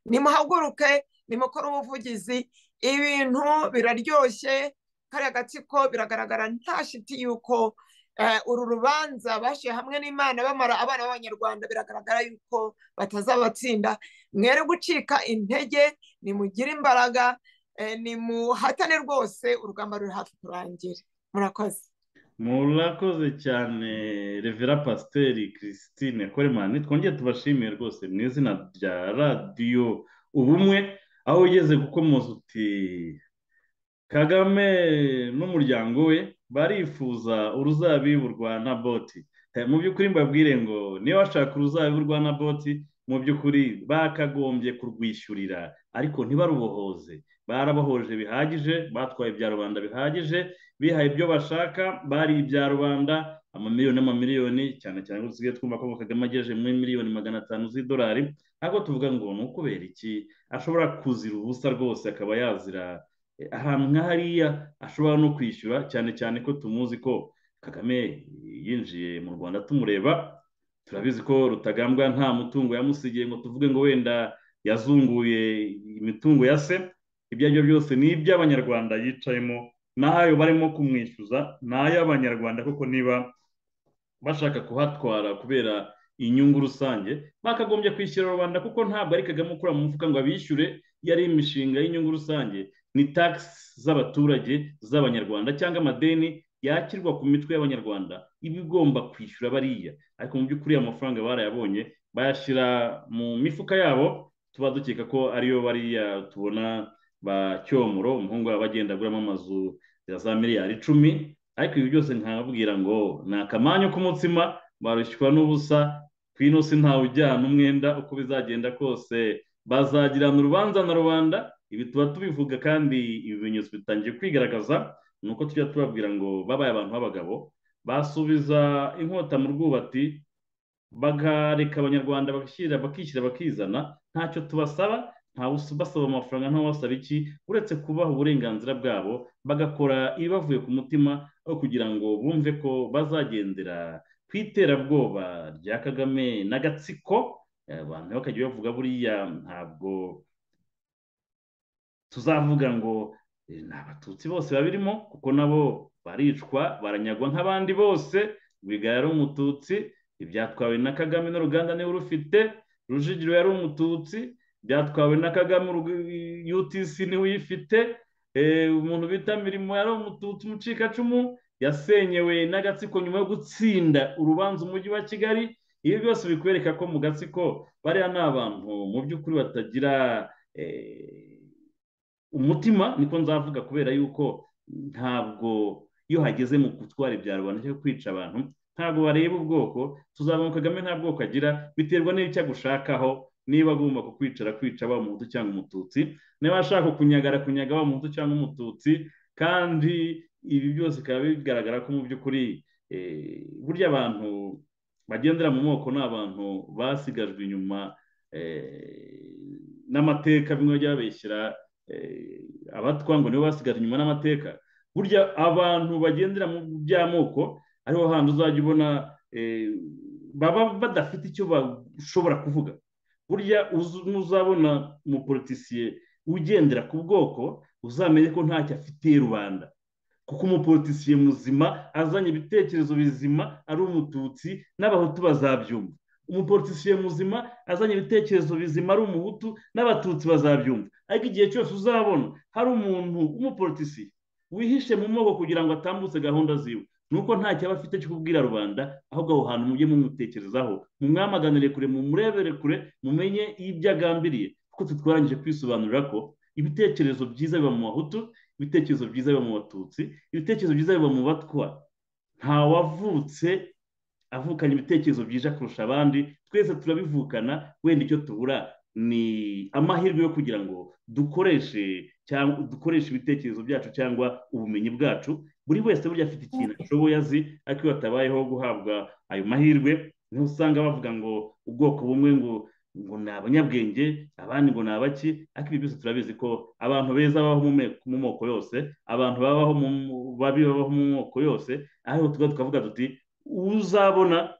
nimuhaguruke nimukore ubuvugizi ibintu biraryoshye kariya gatsiko biragaragara nta shiti y'uko uru rubanza bashyira hamwe n'imana bamara abana b'abanyarwanda biragaragara yuko batazabatsinda mwere gucika intege nimugire imbaraga ni muhatane rwose urugamba ruri hafi kurangira murakoze murakoze cyane revera pasiteri christine koremani twongere tubashimiye rwose mu izina rya radiyo ubumwe aho ugeze gukomoza uti kagame n'umuryango we barifuza uruzabibu rwa naboti mu by'ukuri mbabwire ngo niba bashaka uruzabibu rwa naboti mu by'ukuri bakagombye kurwishyurira ariko ntibarubohoze barabohoje bihagije batwaye ibya rubanda bihagije bihaye ibyo bashaka bari ibya rubanda amamiliyoni n'amamiliyoni cyane cyane ko dusigaye twumva ko kagame agejeje muri miliyoni magana atanu z'idolari ntabwo tuvuga ngo ni ukubera iki ashobora kuzira ubusa rwose akaba yazira ahantu nka hariya ashobora no kwishyura cyane cyane ko tumuzi ko kagame yinjiye mu rwanda tumureba turabizi ko rutagambwa nta mutungo yamusigiye ngo tuvuge ngo wenda yazunguye imitungo ya se ibyo ari byo byose ni iby'abanyarwanda yicayemo n'ayo barimo kumwishyuza ni ay'abanyarwanda kuko niba bashaka kuhatwara kubera inyungu rusange bakagombye kwishyura rubanda kuko ntabwo ari kagame ukura mu mufuka ngo abishyure yari imishinga y'inyungu rusange ni tagisi z'abaturage z'abanyarwanda cyangwa amadeni yakirwa ku mitwe y'abanyarwanda iba igomba kwishyura bariya ariko mu by'ukuri amafaranga barayabonye bayashyira mu mifuka yabo tuba dukeka ko ariyo bariya tubona ba cyomoro umuhungu aba agenda aguramo amazu ya za miliyari icumi ariko ibi byose nkababwira ngo ni akamanyu k'umutsima barushywa n'ubusa ku ino si ntawe ujyana umwenda uko bizagenda kose bazagirana urubanza na rubanda ibi tuba tubivuga kandi ibimenyetso bitangiye kwigaragaza ni uko tujya tubabwira ngo babaye abantu b'abagabo basubiza inkota mu rwubati bakareka abanyarwanda bakishyira bakishyira bakizana ntacyo tubasaba ntawe basaba amafaranga ntawe iki uretse kubaha uburenganzira bwabo bagakora ibibavuye ku mutima aho kugira ngo bumve ko bazagendera ku iterabwoba rya kagame n'agatsiko abantu bakajya bavuga buriya ntabwo tuzavuga ngo ni abatutsi bose babirimo kuko nabo baricwa baranyagwa nk'abandi bose rwigara yari umututsi ibyatwawe na kagame n'uruganda niwe urufite rujigiro yari umututsi byatwawe na kagame utc niwe uyifite umuntu bita mirimo yari umututsi umucikacumu yasenyewe n'agatsiko nyuma yo gutsinda urubanza umujyi wa kigali ibi byose bikwereka ko mu gatsiko bariya ni abantu mu by'ukuri batagira umutima niko nzavuga kubera yuko ntabwo iyo hageze mu gutwara ibya rubanda cyangwa kwica abantu ntabwo bareba ubwoko tuzabona kagame nta bwoko agira biterwa n'icyo agushakaho niba agomba kukwicara kwica waba umuhutu cyangwa umututsi niba ashaka kunyagara kunyaga waba umuhutu cyangwa umututsi kandi ibi byose bikaba bigaragara ko mu by'ukuri burya abantu bagendera mu moko ni abantu basigajwe inyuma n'amateka bimwe bajya babeshyira abatwa ngo nibo basigajwe inyuma n'amateka burya abantu bagendera mu by'amoko ariho hantu uzajya ubona baba badafite icyo bashobora kuvuga burya uzabona umupolitisiye ugendera ku bwoko uzamenye ko ntacyo afitiye rubanda kuko umupolitisiye muzima azanye ibitekerezo bizima ari umututsi n'abahutu bazabyumva umupolitisiye muzima azanye ibitekerezo bizima ari umuhutu n'abatutsi bazabyumva ariko igihe cyose uzabona hari umuntu w'umupolitisiye wihishe mu moko kugira ngo atambutse gahunda ziwe nuko ntacyo aba afite cyo kubwira rubanda ahubwo aho hantu mujye mumutekerezaho mumwamaganire kure mumurebere kure mumenye ibyo agambiriye kuko tutwarangije kwisobanurira ko ibitekerezo byiza biba mu bahutu ibitekerezo byiza biba mu batutsi ibitekerezo byiza biba mu batwa nta wavutse avukanye ibitekerezo byiza kurusha abandi twese turabivukana wenda icyo tubura ni amahirwe yo kugira ngo dukoreshe cyangwa dukoreshe ibitekerezo byacu cyangwa ubumenyi bwacu buri wese burya afite ikintu ashoboye azi ariko iyo hatabayeho guhabwa ayo mahirwe niho usanga bavuga ngo ubwoko bumwe ngo ngo ni abanyabwenge abandi ngo ni abaki ariko ibi byose turabizi ko abantu beza babaho mu moko yose abantu babaho babi babaho mu moko yose ariko tuba tukavuga tuti uzabona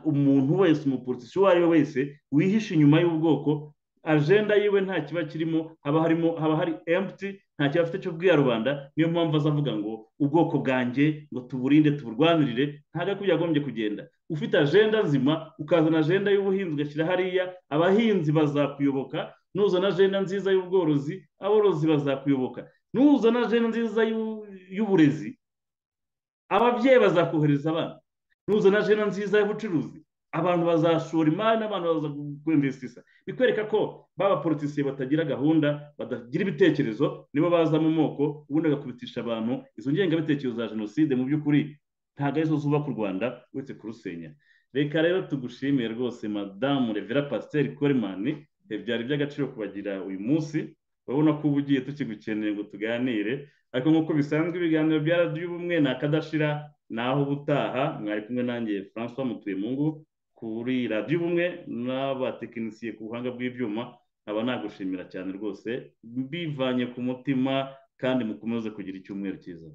umuntu wese umupolitisi uwo ari we wese wihishe inyuma y'ubwoko ajenda yiwe nta kiba kirimo haba harimo haba hari emputi nta kiba afite cyo kubwira rubanda niyo mpamvu azavuga ngo ubwoko bwanjye ngo tuburinde tuburwanirire ntabwo ari yagombye kugenda ufite ajenda nzima ukazana ajenda y'ubuhinzi ugashyira hariya abahinzi bazakuyoboka nuzana ajenda nziza y'ubworozi aborozi bazakuyoboka nuzana ajenda nziza y'uburezi ababyeyi bazakohereza abana nuzana ajenda nziza y'ubucuruzi abantu bazashora imari n'abantu baza kwimvisisa bikwereka ko baba politisiye batagira gahunda batagira ibitekerezo nibo baza mu moko ubundi bagakubitisha abantu izo ngengabitekerezo za jenoside mu by'ukuri ntabwo arizo zubaka u rwanda uretse kurusenya reka rero tugushimiye rwose madamu revera pasiteri korimani byari iby'agaciro kubagira uyu munsi urabona ko uba ugiye tukigukeneye ngo tuganire ariko nk'uko bisanzwe ibiganiro bya radiyo ubumwe ni akadashira naho ubutaha mwari kumwe nanjye francois mutuyemungu kuri radiyo ubumwe n'abatekinisiye ku buhanga bw'ibyuma nkaba nagushimira cyane rwose mbivanye ku mutima kandi mukomeze kugira icyumweru cyiza